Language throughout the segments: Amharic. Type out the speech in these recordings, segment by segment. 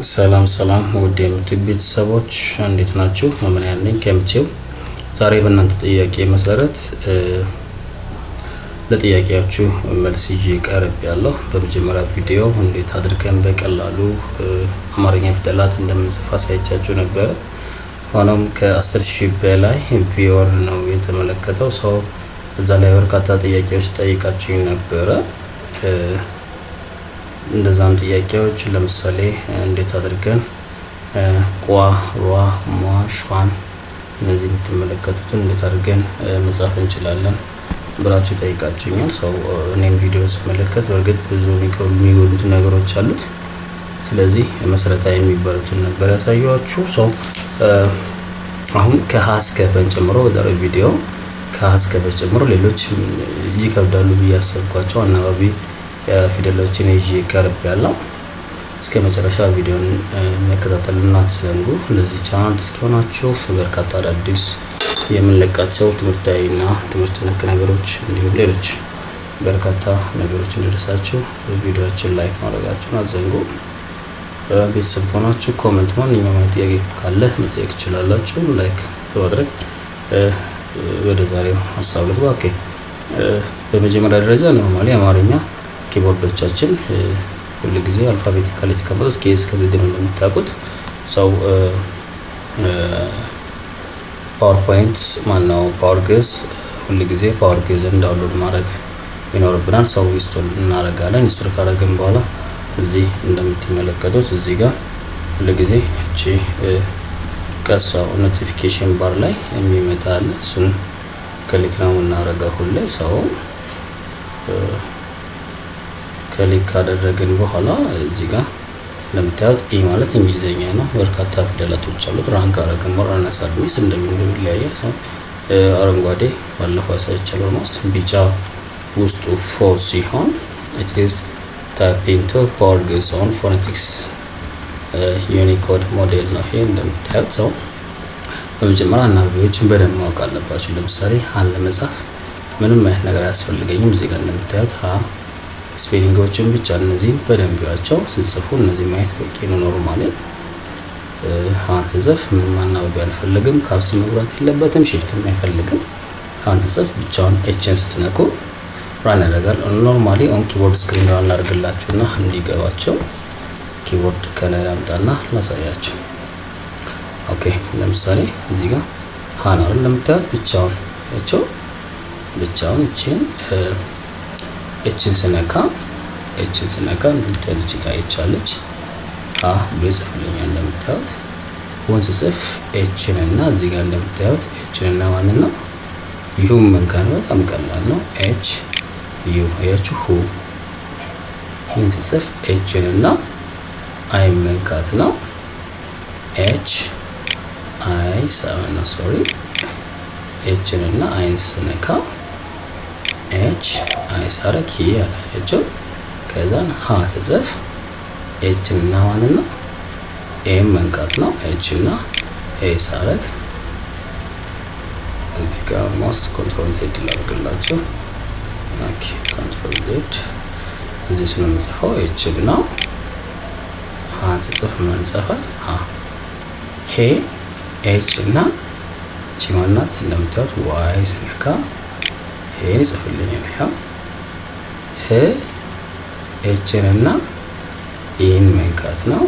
ሰላም ሰላም ውድ የምትብ ቤተሰቦች እንዴት ናችሁ? መምን ያለኝ ከምቼው ዛሬ በእናንተ ጥያቄ መሰረት ለጥያቄያችሁ መልስ ይዤ ቀርብ ያለሁ። በመጀመሪያ ቪዲዮ እንዴት አድርገን በቀላሉ አማርኛ ፊደላት እንደምንጽፍ አሳይቻችሁ ነበረ። ሆኖም ከአስር ሺህ በላይ ቪወር ነው የተመለከተው ሰው እዛ ላይ በርካታ ጥያቄዎች ጠይቃችሁ ነበረ። እንደዛም ጥያቄዎች ለምሳሌ እንዴት አድርገን ቋ፣ ሯ፣ ሟ፣ ሿን እነዚህ የምትመለከቱትን እንዴት አድርገን መጻፍ እንችላለን ብላችሁ ጠይቃችሁኛል። ሰው እኔም ቪዲዮ ስመለከት በእርግጥ ብዙ የሚጎሉት ነገሮች አሉት። ስለዚህ መሰረታዊ የሚባሉትን ነበር ያሳየኋችሁ። ሰው አሁን ከሀ እስከ ፐን ጨምሮ በዛሬው ቪዲዮ ከሀ እስከ ፐ ጨምሮ ሌሎች ይከብዳሉ ብዬ ያሰብኳቸው አናባቢ ፊደሎችን ይዤ ቀርብ ያለው እስከ መጨረሻ ቪዲዮን መከታተልና አትዘንጉ። ለዚህ ቻናል እስኪሆናችሁ በርካታ አዳዲስ የምንለቃቸው ትምህርታዊና ትምህርት ነክ ነገሮች እንዲሁም ሌሎች በርካታ ነገሮች እንዲደርሳችሁ ቪዲዮችን ላይክ ማድረጋችሁን አትዘንጉ። ቤተሰብ ከሆናችሁ ኮመንት፣ ማንኛውም አይነት ጥያቄ ካለ መጠየቅ ትችላላችሁ። ላይክ በማድረግ ወደ ዛሬው ሀሳብ ልግባ። ኦኬ በመጀመሪያ ደረጃ ኖርማሊ አማርኛ ኪቦርዶቻችን ሁል ጊዜ አልፋቤቲካሊ የተቀመጡት ኬ እስከ ዜድ ነው እንደምታውቁት። ሰው ፓወርፖይንት ማነው ፓወር ግዕዝ ሁል ጊዜ ፓወር ግዕዝን ዳውንሎድ ማድረግ ይኖርብናል። ሰው ኢንስቶል እናደርጋለን። ኢንስቶል ካደረግን በኋላ እዚህ እንደምትመለከቱት እዚህ ጋር ሁል ጊዜ እቺ ቀሳው ኖቲፊኬሽን ባር ላይ የሚመጣ አለ። እሱን ክሊክ ነው የምናደርገው ሁሌ ሰው ክሊክ ካደረግን በኋላ እዚህ ጋር እንደምታዩት ኢ ማለት እንግሊዘኛ ነው። በርካታ ፊደላቶች አሉት። ራንክ አረግን ሞራና ሳድሚስ እንደሚለው ይለያያል። ሰው አረንጓዴ ባለፈው ያሳይቻለሁ። ኦልሞስት ቢጫ ውስጡ ፎ ሲሆን ኢት ኢዝ ታይፒንግ ቱ ፓወር ግዕዝ ኦን ፎኔቲክስ ዩኒኮድ ሞዴል ነው። ይሄ እንደምታዩት ሰው በመጀመሪያ አናባቢዎችን በደንብ ማወቅ አለባቸው። ለምሳሌ ሀን ለመጻፍ ምንም አይነት ነገር አያስፈልገኝም። እዚህ ጋር እንደምታዩት ሀ ስፔሊንጎችን ብቻ እነዚህን በደንብ ያቸው ስጽፉ እነዚህ ማየት በቂ ነው። ኖርማሊ ሀን ስጽፍ ምንም አናባቢ አልፈልግም። ካብስ መግባት የለበትም። ሽፍትም አይፈልግም። ሀን ስጽፍ ብቻውን ኤችን ስትነኩ ራን ያደርጋል። ኖርማሊ ኦን ኪቦርድ ስክሪን ራን ላድርግላችሁና እንዲገባቸው ኪቦርድ ከላይ ላምጣና ላሳያቸው። ኦኬ ለምሳሌ እዚህ ጋር ሀን አይደል እንደምታዩት ብቻውን ያቸው ብቻውን እችን ኤችን ስነካ ኤችን ስነካ እንደምታዩት እዚህ ጋር ኤች አለች አ ብሎ ይጽፍልኛል። እንደምታዩት ወንስ ጽፍ ኤችን እና እዚህ ጋር እንደምታዩት ኤችን እና ማንን ነው ይሁን መንካት በጣም ቀላል ነው። ኤች ዩ አያችሁ ሁ ይህን ስጽፍ ኤችን እና አይ መንካት ነው። ኤች አይ ሰቨን ነው ሶሪ ኤችን እና አይን ስነካ ኤች አይ ሳረግ ሂ ያላያቸው ከዛን ሀ ስጽፍ ኤችን እና ማንን ነው ኤም መንካት ነው። ኤች እና ኤ ሳረግ እዚህ ጋር ሞስት ኮንትሮል ዜድ ላድርግላቸው። ኦኬ ኮንትሮል ዜድ እዚህ ስለምጽፈው ኤችን እና ሀን ስጽፍ ምን ይጽፋል? ሀ ሄ ኤች እና ቺ ማናት እንደምታዩት ዋይ ስነካ ይሄን ይጽፍልኛል። ያው ህ ኤችን እና ይህን መንካት ነው።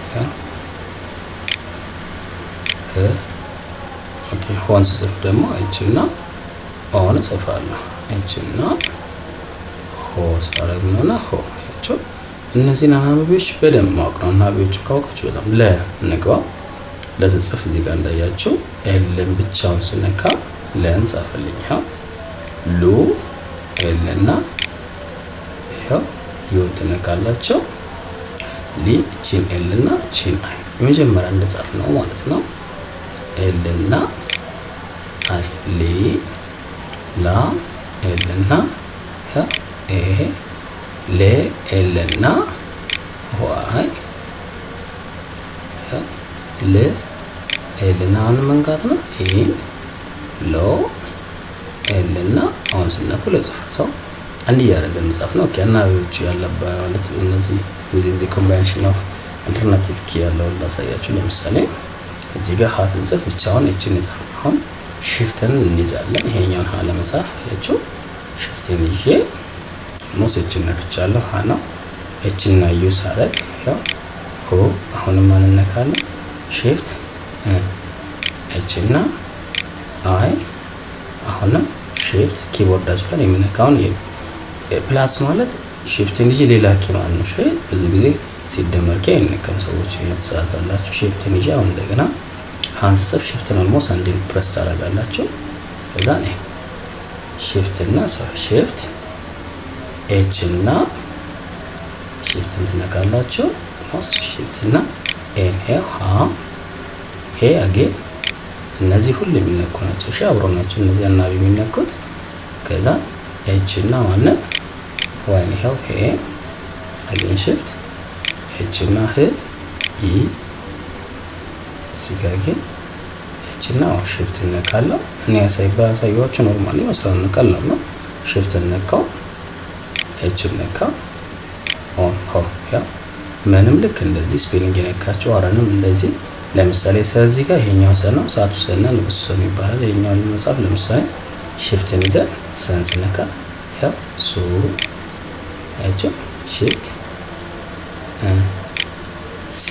ህ ኦኬ ሆን ስጽፍ ደግሞ ኤች እና ኦን እጽፋለሁ። ኤች እና ሆ ሳረግ ነውና ሆ ያቸው እነዚህን አናባቢዎች በደንብ ማወቅ ነው። አናባቢዎችን ካወቃችሁ በጣም ለ እንግባ ለስጽፍ እዚህ ጋር እንዳያቸው ኤልን ብቻውን ስነካ ለን ጻፈልኝ። ያው ሉ ኤል እና ይኸው ዩን ትነካላቸው ሊ ቺን ኤል እና ቺን አይ የመጀመሪያ እንደጻፍ ነው ማለት ነው። ኤል እና አይ ሊ ላ ኤል እና ይሄ ሌ ኤል እና ዋይ ል ኤል እና አሁን መንካት ነው። ይህን ሎ ኤል እና አሁን ስነኩ ለጽፋት ሰው አንድ እያደረገን መጻፍ ነው። ኦኬ አናባቢዎቹ ያለባ ማለት እነዚህ ዊዝን ዘ ኮምባይኔሽን ኦፍ አልተርናቲቭ ኪ ያለውን ላሳያችሁ። ለምሳሌ እዚህ ጋር ሀ ስንጽፍ ብቻውን እችን ይጻፍ። አሁን ሽፍትን እንይዛለን። ይሄኛውን ሀ ለመጻፍ ያቸው ሽፍትን ይዤ ሞስ እችን ነክቻለሁ። ሀ ነው እችን ና ዩ ሳረግ ያው ሆ አሁንም አንነካለን። ሽፍት እችና አይ አሁንም ሽፍት ኪቦርዳችሁ ላይ የምነካውን ፕላስ ማለት ሽፍትን ይዤ ሌላ ኪ ማለት ነው። ብዙ ጊዜ ሲደመር ኪ አይነካም። ሰዎች የተሳሳታላችሁ። ሽፍትን ይዤ አሁን እንደገና ሀን ስጽፍ ሽፍትን ኦልሞስት አንዴ ፕረስ ታደርጋላችሁ። ከዛ ነው ሽፍት እና ሽፍት ኤች እና ሽፍትን ትነካላችሁ። ሞስት ሽፍት እና ኤን ሄ ሀ ሄ አጌን እነዚህ ሁሉ የሚነኩ ናቸው። እሺ አብሮ ናቸው እነዚህ አናቢ የሚነኩት። ከዛ ኤች እና ማንን ዋይን ይኸው ሄ አጌን ሽፍት ኤች እና ህ ኢ እዚህ ጋር ግን ኤች እና ሽፍት እነካለሁ። እኔ ያሳይ ባሳየኋችሁ ኖርማሊ መስራት ነው፣ ቀላል ነው። ሽፍት እነካው ኤች እነካው ኦን ሆ ያ ምንም ልክ እንደዚህ ስፔሊንግ የነካቸው አረንም እንደዚህ ለምሳሌ ስለዚህ ጋር ይሄኛው ሰ ነው፣ ሰዓቱ ሰና ንጉስ ሰው ይባላል። ይሄኛውን መጽሐፍ ለምሳሌ ሽፍትን ይዘን ሰንስ ነካ ያው ሱ ያቸው ሽፍት ሲ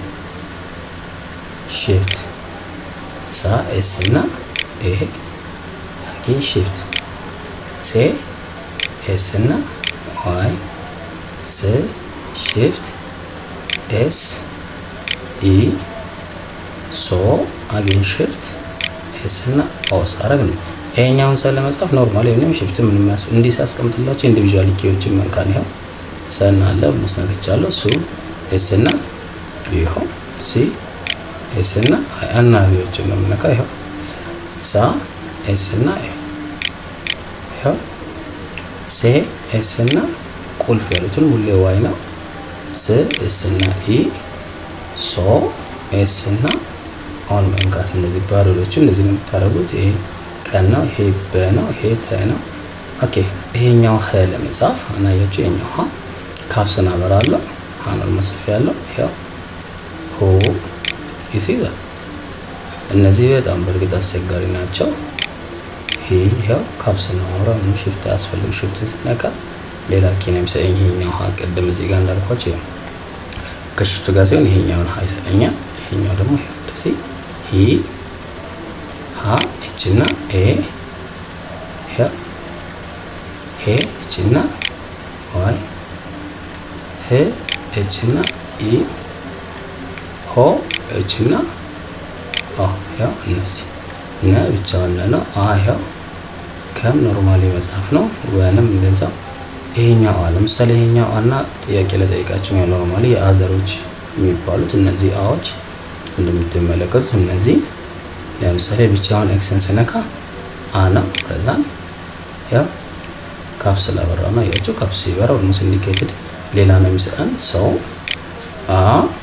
ሽፍት ሳ ኤስ እና ኤ አጌን ሽፍት ሴ ኤስ እና ዋይ ስ ሽፍት ኤስ ኢ ሶ አጌን ሽፍት ኤስ እና ኦስ አረግ ነው። ይሄኛውን ሰ ለመጻፍ ኖርማል ወይም ሽፍት ምን የሚያስ እንዲህ ሳስቀምጥላችሁ ኢንዲቪዥዋል ኪዎችን መንካን ይኸው ሰና አለ ሙስነክቻለሁ ሱ ኤስ እና ይኸው ሲ ኤስ እና አናቢዎችን ነው የምነካ ይኸው ሳ ኤስ እና ይኸው ሴ ኤስ እና ቁልፍ ያሉትን ሁሌ ዋይ ነው ስ ኤስ እና ኢ ሶ ኤስ እና አሁን መንካት እነዚህ ባሮዶችን እንደዚህ ነው የምታደርጉት። ይሄ ቀን ነው፣ ይሄ በ ነው፣ ይሄ ተ ነው። ኦኬ ይሄኛው ህ ለመጻፍ አናያችሁ። ይሄኛው ሀ ካፕስን አበራለሁ። ሀናል መጽፍ ያለው ይሄው ሆ ይሲዛል። እነዚህ በጣም በእርግጥ አስቸጋሪ ናቸው። ይሄ ይሄው ካፕስን አወራ ምን ሽፍት አያስፈልግ። ሽፍትን ስነካ ሌላ ኪ ነው የሚሰጠኝ። ይሄኛው ሀ ቅድም እዚህ ጋር እንዳልኳቸው ይሄው ከሽፍቱ ጋር ሲሆን ይሄኛውን ሀ ይሰጠኛል። ይሄኛው ደግሞ ይሄው እንደዚህ ሂ ሀ ኤች እና ኤ ሄ ሄ ኤች እና ዋይ ህ ኤች እና ኢ ሆ ኤች እና ኦ ያው እነዚህ ነ ብቻውን ነው። አ ያው ከም ኖርማሊ መጽሐፍ ነው። ወንም እንደዛው ይሄኛው አ ለምሳሌ ይሄኛው አና ጥያቄ ለጠይቃቸው ያው ኖርማሊ የአዘሮች የሚባሉት እነዚህ አዎች እንደምትመለከቱት እነዚህ ለምሳሌ ብቻውን ኤክስን ስነካ አ ነው። ከዛን ያው ካፕስ ላበራ ነው ያቸው ካፕስ ሲበራ ኦልሞስት ኢንዲኬትድ ሌላ ነው የሚሰጠን ሰው አ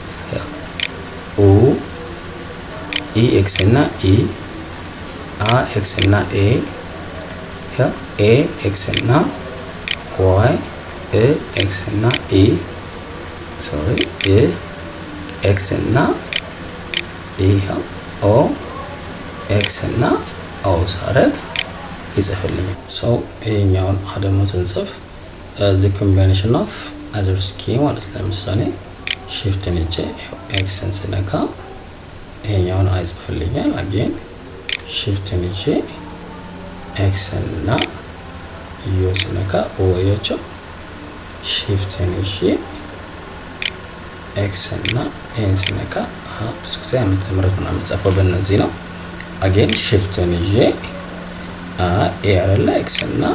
ኡ ኢ ኤክስ እና ኢ አ ኤክስ እና ኤ ያ ኤ ኤክስ እና ዋይ እ ኤክስ እና ኢ ሶሪ እ ኤክስ እና ኢ ኦ ኤክስ እና ኦ ሳረግ ይጽፍልኛል። ሰው ይሄኛውን አደሞ ስንጽፍ ዘ ኮምቢኔሽን ኦፍ አዘርስ ኪ ማለት ለምሳሌ ሽፍትን እጄ ኤክስን ስነካ ይሄኛውን አይጽፍልኛል። አጌን ሽፍትን እጄ ኤክስን እና ዮ ስነካ ወያቸው ሽፍትን እጄ ኤክስ እና ኤን ስነካ ብዙ ጊዜ ዓመተ ምህረት ምናምን የምጽፈው በእነዚህ ነው። አጌን ሽፍትን ይዤ ኤ አይደለ ኤክስ እና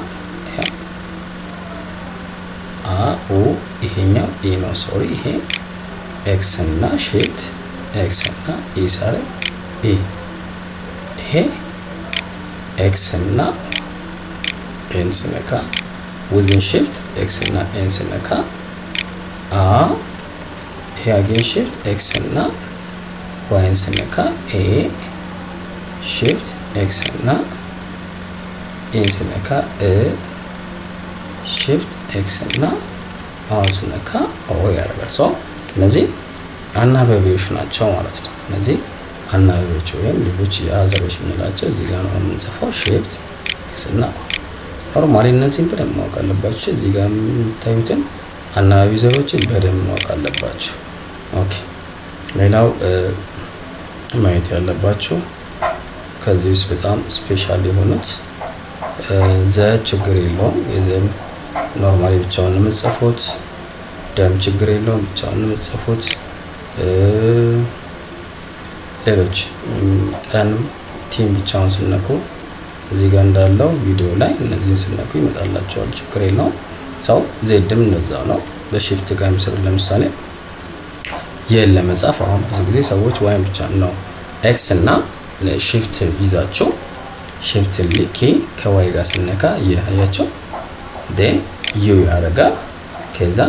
አ ኡ ይሄኛው ኢ ነው ሶሪ ይሄ ኤክስ እና ሽፍት ኤክስ እና ኢ ሳረ ኢ ይሄ ኤክስ እና ኤን ስነካ ዊዝን ሽፍት ኤክስ እና ኤን ስነካ አ ይሄ አጌን ሽፍት ኤክስ እና ዋይን ስነካ ኤ ሽፍት ኤክስ እና ኤን ስነካ እ ሽፍት ኤክስ እና አሁን ስነካ ኦ ያደርጋል። ሰው እነዚህ አናባቢዎች ናቸው ማለት ነው። እነዚህ አናባቢዎች ወይም ሌሎች የአዘሮች የምንላቸው እዚህ ጋር ነው የምንጽፈው ሼፕት ኤክስ እና ኖርማሊ እነዚህን በደንብ ማወቅ አለባቸው። እዚህ ጋር የምታዩትን አናባቢ ዘሮችን በደንብ ማወቅ አለባቸው። ኦኬ ሌላው ማየት ያለባቸው ከዚህ ውስጥ በጣም ስፔሻል የሆኑት ዘ ችግር የለውም። የዘም ኖርማሊ ብቻውን የምጽፉት፣ ደም ችግር የለውም ብቻውን የምጽፉት፣ ሌሎች ጠን ቲም ብቻውን ስነኩ እዚህ ጋር እንዳለው ቪዲዮ ላይ እነዚህን ስነኩ ይመጣላቸዋል። ችግር የለውም። ሰው ዜድም እነዛው ነው። በሽፍት ጋር የሚሰሩ ለምሳሌ የን ለመጻፍ አሁን ብዙ ጊዜ ሰዎች ዋይን ብቻ ነው ኤክስ እና ሽፍት ይዛቸው ሽፍት ልኬ ከዋይ ጋር ስነካ እያያቸው ዴን ዩ ያደርጋል። ከዛ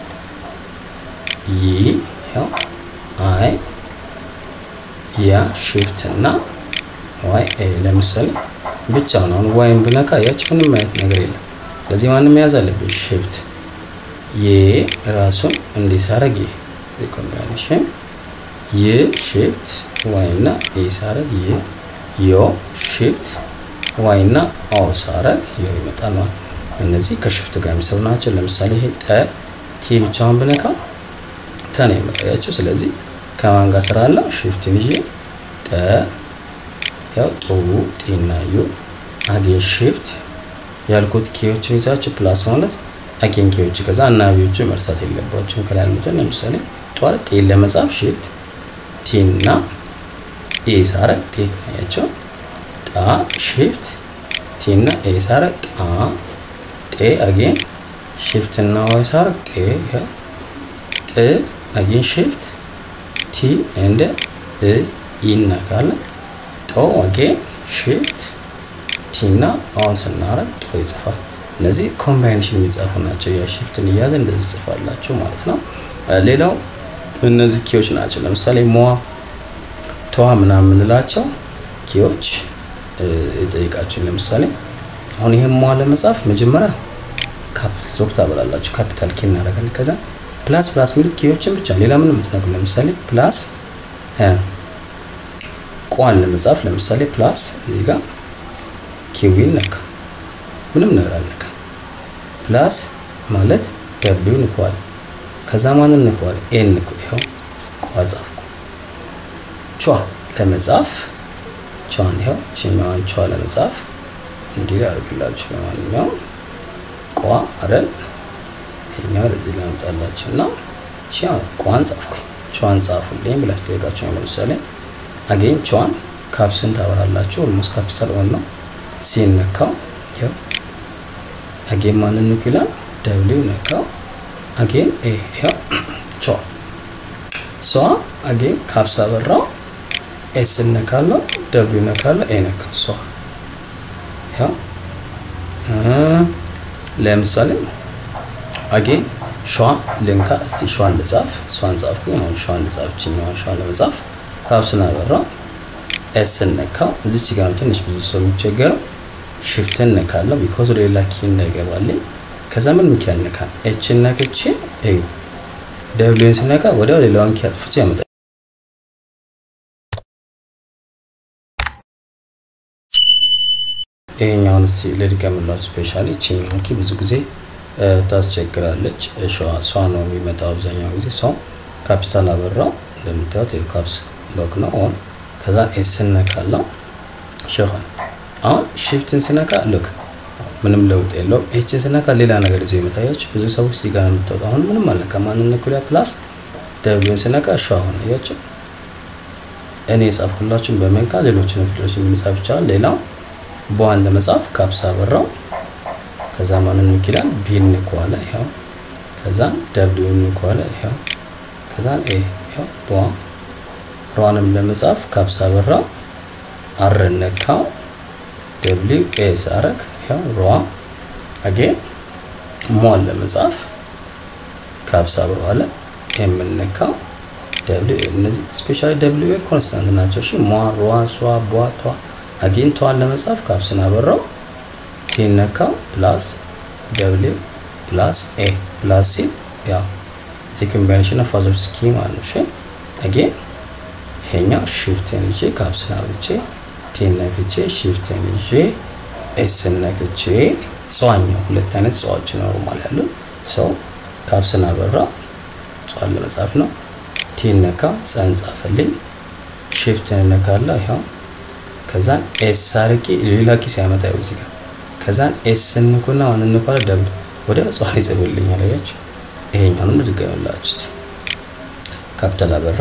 ይ ያው አይ ያ ሽፍት እና ዋይ ኤ ለምሳሌ ብቻውን አሁን ዋይን ብነካ ያች ምንም አይነት ነገር የለም። ለዚህ ማንም መያዝ አለብኝ። ሽፍት የ ራሱን እንዲሳረግ ኮምባይኔሽን ይ ሽፍት ዋይ እና ኤ ሳረግ ይ ዮ ሽፍት ዋይ እና ኦ ሳረግ ዮ ይመጣል ማለት እነዚህ ከሽፍት ጋር የሚሰሩ ናቸው። ለምሳሌ ይሄ ጠ ቲ ብቻውን ብነካ ተ ነው የመጣያቸው። ስለዚህ ከማን ጋር ስራ አለው? ሽፍትን ይዤ ጠ ያው ጡ ጢና ዩ አጌን ሽፍት ያልኩት ኪዎችን ይዛችሁ ፕላስ ማለት አጌን ኪዎች ከዛ አናባቢዎቹ መርሳት የለባቸውም። ከላይ ያሉትን ለምሳሌ ጧል ጤን ለመጻፍ ሽፍት ቲና ኤ ሳረግ ጤ አያቸው ጣ ሽፍት ቲና ኤ ሳረግ ጣ ጤ አጌን ሽፍት እና ዋይ ሳረግ ጤ ጥ አጌን ሽፍት ቲ እንደ እ ይነካለን ጦ አጌን ሽፍት ቲና አሁን ስናረግ ጦ ይጽፋል። እነዚህ ኮምባይኔሽን የሚጻፉ ናቸው። ያ ሽፍትን እያዘ እንደዚህ ጽፋላቸው ማለት ነው። ሌላው እነዚህ ኪዎች ናቸው። ለምሳሌ ሟ ተዋ ምናምን የምንላቸው ኪዎች የጠይቃቸው። ለምሳሌ አሁን ይሄን ሟ ለመጻፍ መጀመሪያ ዞክ ታበላላችሁ። ካፒታል ኪ እናደርጋለን። ከዛ ፕላስ ፕላስ የሚሉት ኪዎችን ብቻ ሌላ ምንም የምትነግሩ ለምሳሌ ፕላስ ቋን ለመጻፍ ለምሳሌ ፕላስ እዚህ ጋር ኪዊን ነካ ምንም ነገር አልነካ። ፕላስ ማለት ደብሊው ንኳል። ከዛ ማንን ንኳል? ኤን ንኩ። ይኸው ቋ ጻፍኩ። ቿ ለመጻፍ ቿን ይኸው ችኛዋን ቿ ለመጻፍ እንዲህ ያደርግላችሁ። ለማንኛውም ቋ አይደል ይሄኛው ወደዚህ ላምጣላችሁ እና ቻ ቋን ጻፍኩ። ቿን ጻፉልኝ ብላችሁ ጠይቃችሁ ነው። ለምሳሌ አጌን ቿን ካፕስን ታበራላችሁ። ኦልሞስት ካፒታል ኦን ነው ሲነካው ይኸው አጌን ማንን ንኩ ይላል። ደብሊው ነካው። አጌን ኤ ይኸው ቿ ሷ አጌን ካፕስ አበራው። ኤስ ነካለው፣ ደብሊው ነካለው፣ ኤ ነካ ሷ ይኸው ለምሳሌ አጌን ሿ ልንካ። እስቲ ሿን ልጻፍ። ሷን ጻፍኩኝ። አሁን ሿን ልጻፍ። ችኛዋን ሿን ለመጻፍ ካፕስን አበራው። ኤስን ነካው። እዚች ጋር ትንሽ ብዙ ሰው የሚቸገረው ሽፍትን ነካለው ቢኮዝ ሌላ ኪ እንዳይገባልኝ። ከዛ ምን ሚኪ ያልነካ ኤችን ነክቼ እዩ ደብሊውን ስነካ ወዲያው ሌላውን ኪ አጥፍቼ ያመጣል። ይሄኛውን እስቲ ልድገምላችሁ። ስፔሻሊ ቺኛውን ኪ ብዙ ጊዜ ታስቸግራለች። ሷ ነው የሚመጣው አብዛኛው ጊዜ ሰው ካፒታል አበራው እንደምታዩት የካፕስ ሎክ ነው ኦን ከዛ ኤስን ነካለው ሸሆን አሁን ሽፍትን ስነካ ሉክ ምንም ለውጥ የለውም። ኤችን ስነካ ሌላ ነገር ይዞ ይመጣያችሁ። ብዙ ሰዎች እዚህ ጋር የምታወጡ አሁን ምንም አልነካ ማንን ነኩላ ፕላስ ደብሊውን ስነካ ሸ አሁን አያችሁ። እኔ የጻፍኩላችሁን በመንካ ሌሎችን ፊደሎች የሚጻፍ ይቻላል። ሌላው በዋን ለመጻፍ ካፕሳ አበራው ከዛ ማንን ይላል ቢን ንኳለ ይኸው ከዛ ደብሊውን ንኳለ ይኸው ከዛ ኤ ይኸው በዋ ሯንም ለመጻፍ ካፕሳ አበራው አርን ነካው ደብሊው ኤ ሳረግ ያው ሯ አጌን ሟን ለመጻፍ ካብሳ ብረዋለ የምንነካው ደብሊው ኤ እነዚህ ስፔሻሊ ደብሊው ኤ ኮንስታንት ናቸው። እሺ ሟ ሯ ሷ ቧ ቷ አጌን ቷን ለመጻፍ ካብስን አበራው ሲነካው ፕላስ ደብሊው ፕላስ ኤ ፕላስ ሲ ያው ዚ ኮምቢኔሽን ኦፍ ፋዘርስ ኪ ማለት ነው። እሺ አጌን ይሄኛው ሺፍትን ይዤ ካፕስን አብርቼ ቲን ነክቼ ሺፍትን ይዤ ኤስን ነክቼ ጽዋኛው ሁለት አይነት ጽዋዎች ኖርማል ያሉ ሰው ካፕስን አበራ ጽዋን ለመጻፍ ነው። ቲን ነካ ጸን ጻፈልኝ። ሺፍትን ነካላ ይኸው ከዛን ኤስ አርቄ ሌላ ኪስ ያመጣ ይኸው እዚህ ጋር ከዛን ኤስ እንኩና ዋን እንኳን ደብል ወደ ጽዋን ይጽፍልኛል። አያችሁ ይሄኛውንም ልድገምላችሁ እስቲ ካፒታል አበራ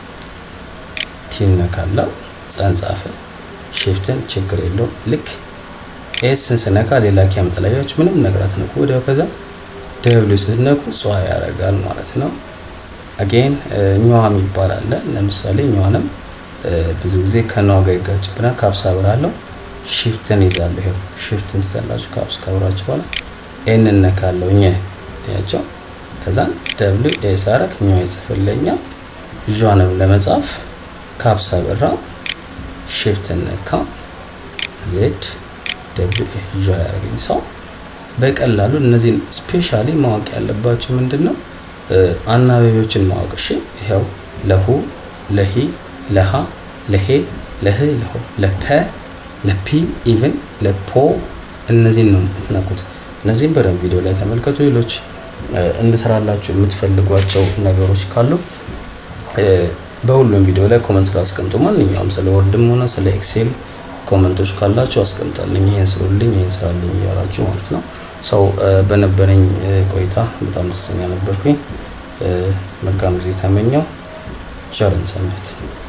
ቲን ነካላ ጸን ጻፈ ሺፍትን ችግር የለውም ልክ ኤስን ስነካ ሌላ ኪ ያመጣል። አያችሁ ምንም ነገር አትነኩ። ወዲያው ከዛ ደብሊው ስትነኩ ጽዋ ያደርጋል ማለት ነው። አጌን ኛዋ የሚባል አለ። ለምሳሌ ኛዋንም ብዙ ጊዜ ከነዋ ጋር ይጋጭብናል። ካፕስ አብራለሁ ሺፍትን ይዛለሁ። ይሄው ሺፍትን ትዛላችሁ። ካፕስ ካብራችሁ በኋላ ኤን እነካለሁ ኘ ያቸው ከዛን ደብሊው ኤ ሳረክ ኛዋ ይጽፍልኛል። ዣንም ለመጻፍ ካፕስ አበራ ሺፍትን ነካ ዜድ ደብሊው ኤ ዣ ያደረገኝ ሰው በቀላሉ እነዚህን ስፔሻሊ ማወቅ ያለባቸው ምንድን ነው አናባቢዎችን ማወቅ። እሺ ይኸው ለሁ፣ ለሂ፣ ለሃ፣ ለሄ፣ ለህ፣ ለሆ፣ ለፐ፣ ለፒ ኢቭን ለፖ እነዚህን ነው የምትነኩት። እነዚህም በደንብ ቪዲዮ ላይ ተመልከቱ። ሌሎች እንድሰራላችሁ የምትፈልጓቸው ነገሮች ካሉ በሁሉም ቪዲዮ ላይ ኮመንት ስራ አስቀምጡ። ማንኛውም ስለ ወርድም ሆነ ስለ ኤክሴል ኮመንቶች ካላችሁ አስቀምጣልኝ። ይሄን ስሩልኝ፣ ይሄን ስራልኝ እያላችሁ ማለት ነው። ሰው በነበረኝ ቆይታ በጣም ደስተኛ ነበርኩኝ። መልካም ጊዜ ተመኘው። ቸርን ሰንብት።